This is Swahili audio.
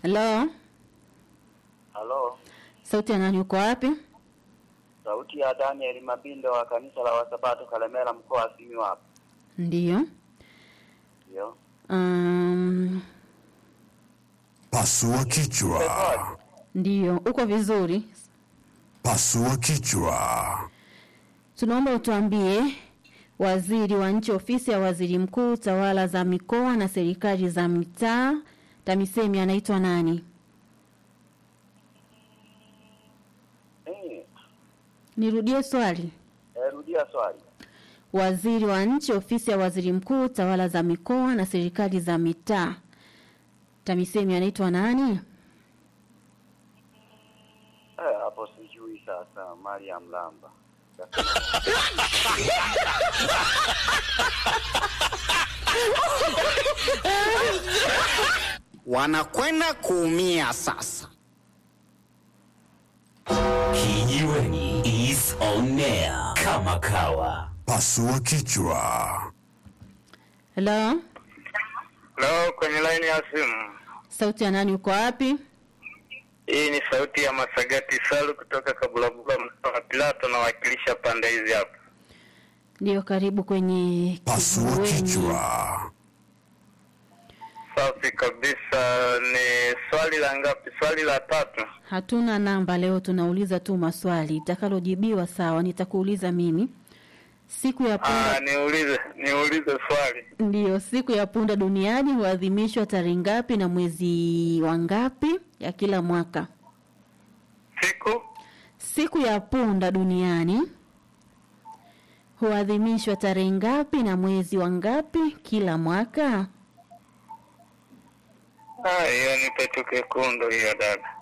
Halo, Halo, sauti ya nani? Uko wapi? sauti ya Daniel Mabindo wa kanisa la Wasabato Kalemera, mkoa wa Simiyu hapa. Ndiyo. Ndio. Um, Pasua kichwa. ndiyo, uko vizuri. Pasua kichwa. Tunaomba utuambie waziri wa nchi ofisi ya waziri mkuu tawala za mikoa na serikali za mitaa TAMISEMI anaitwa nani? Eh, Nirudie swali. eh, rudia swali. Waziri wa nchi ofisi ya waziri mkuu tawala za mikoa na serikali za mitaa TAMISEMI anaitwa nani? Eh, hapo sijui sasa. Mariam Lamba. wanakwenda kuumia sasa. Kijiweni is on air kama kawa. Pasua kichwa. Hello, Leo kwenye laini ya simu. sauti ya nani? Uko wapi? Hii ni sauti ya Masagati Salu kutoka Kabulabula, mtaa wa Pilato, nawakilisha pande hizi hapa. Ndiyo, karibu kwenye Pasua kijiweni. kichwa. Safi kabisa. Ni swali la ngapi? Swali la tatu. Hatuna namba leo, tunauliza tu maswali. Itakalojibiwa sawa, nitakuuliza mimi. Siku ya Ah, punda niulize niulize swali. ndiyo, siku ya punda duniani huadhimishwa tarehe ngapi na mwezi wa ngapi ya kila mwaka? Siku Siku ya punda duniani huadhimishwa tarehe ngapi na mwezi wa ngapi kila mwaka? ah, hiyo nipe tu kekundu hiyo dada.